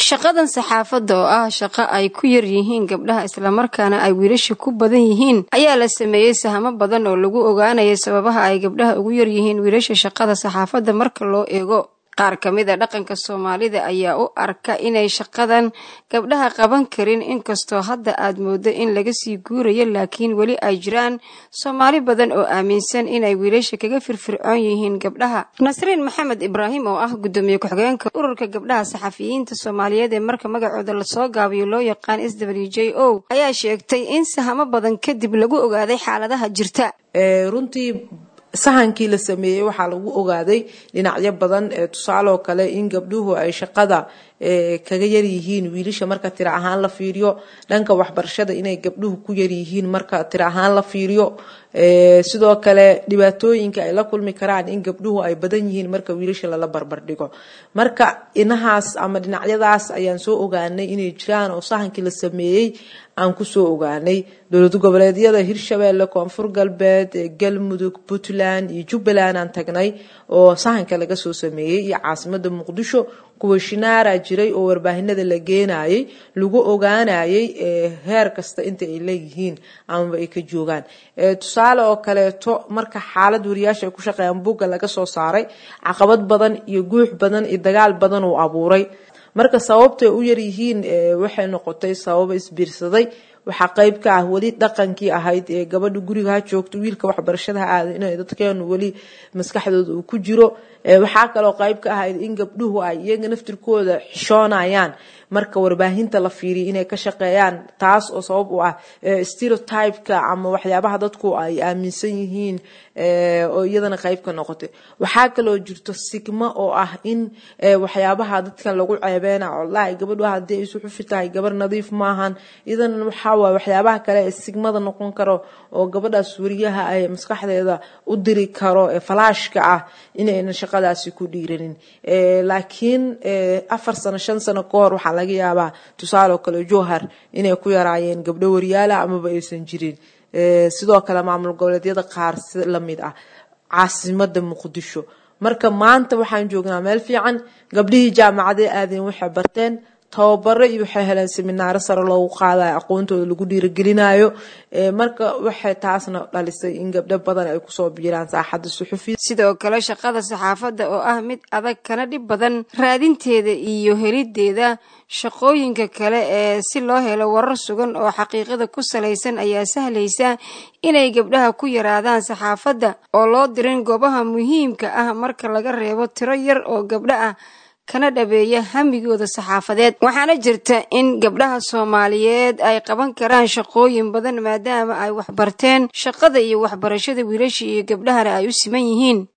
shaqadan saxaafadda oo ah shaqo ay ku yar yihiin gabdhaha islamarkaana ay wiilasha ku badan yihiin ayaa la sameeyey sahamo badan oo lagu ogaanaya sababaha ay gabdhaha ugu yar yihiin wiilasha shaqada saxaafadda marka loo eego qaar ka mid a dhaqanka soomaalida ayaa u arka inay shaqadan gabdhaha qaban karin inkastoo hadda aad mooddo in laga sii guurayo laakiin weli ay jiraan soomaali badan oo aaminsan inay wiilasha kaga firfircoon yihiin gabdhaha nasriin maxamed ibraahim oo ah guddoomiye ku-xigeenka ururka gabdhaha saxafiyiinta soomaaliyeed ee marka magacooda lasoo gaabiyo loo yaqaan s w j o ayaa sheegtay in sahamo badan kadib lagu ogaaday xaaladaha jirta runtii sahankii la sameeyey waxaa lagu ogaaday dhinacyo badan tusaaleoo kale in gabdhuhu ay shaqada kaga yaryihiin wiilasha marka tira ahaan la fiiriyo dhanka waxbarashada inay gabdhuhu ku yaryihiin marka tira ahaan la fiiriyo sidoo kale dhibaatooyinka ay la kulmi karaan in gabdhuhu ay badan yihiin marka wiilasha lala barbardhigo marka inahaas ama dhinacyadaas ayaan soo ogaanay inay jiraan oo sahankii la sameeyey aan kusoo ogaanay dowlad goboleedyada hirshabeelle koonfur galbeed galmudug puntland iyo jubbaland aan tagnay oo sahanka laga soo sameeyey iyo caasimada muqdisho kuwa shinaara jiray oo warbaahinada la geenayay lagu ogaanayay heer kasta inta ay leeyihiin amaba ay ka joogaan tusaale oo kaleeto marka xaalad wariyaasha ay ku shaqeeyaan bugga laga soo saaray caqabad badan iyo guux badan iyo dagaal badan uu abuuray marka sababtay u yaryihiin waxay noqotay sababa isbiirsaday waxaa qeyb ka ah weli dhaqankii ahayd ee gabadha guriga ha joogto wiilka waxbarashada ha aada in dadkeenu weli maskaxdooda uu ku jiro waxaa kaloo qeyb ka ahayd in gabdhuhu ay iyaga naftirkooda xishoonayaan marka warbaahinta la fiiriya inay ka shaqeeyaan taas oo sabab u ah stereotypeka ama waxyaabaha dadku ay aaminsan yihiin oo iyadana qeyb ka noqotay waxaa kaloo jirto sigmo oo ah in waxyaabaha dadkan lagu ceebeena walahi gabadhu hadii ay suxufi tahay gabar nadiif maahan idan waxawaay waxyaabaha kale ee sigmada noqon karo oo gabadhaas wariyaha ay maskaxdeeda u diri karo ee falaashka ah inaynan shaqadaasi ku dhiiranin laakiin afar sano shan sano ka hor waxaa laga yaabaa tusaale oo kale jowhar inay ku yaraayeen gabdho waryaala amaba aysan jirin sidoo kale maamul goboleedyada qaar si lamid ah caasimada muqdisho marka maanta waxaan joognaa meel fiican gabdhihii jaamacadee aadeen waxay barteen tababaro iyo waxay heleen seminaaro sare loogu qaadayo aqoontooda lagu dhiiragelinayo marka waxay taasna dhalisay in gabdho badan ay kusoo biiraan saaxadda suxufiya sidoo kale shaqada saxaafadda oo ah mid adag kana dhib badan raadinteeda iyo helideeda shaqooyinka kale ee si loo helo warar sugan oo xaqiiqada ku salaysan ayaa sahlaysa inay gabdhaha ku yaraadaan saxaafadda oo loo dirin goobaha muhiimka ah marka laga reebo tiro yar oo gabdho ah kana dhabeeya hamigooda saxaafadeed waxaana jirta in gabdhaha soomaaliyeed ay qaban karaan shaqooyin badan maadaama ay waxbarteen shaqada iyo waxbarashada wiilasha iyo gabdhahana ay u siman yihiin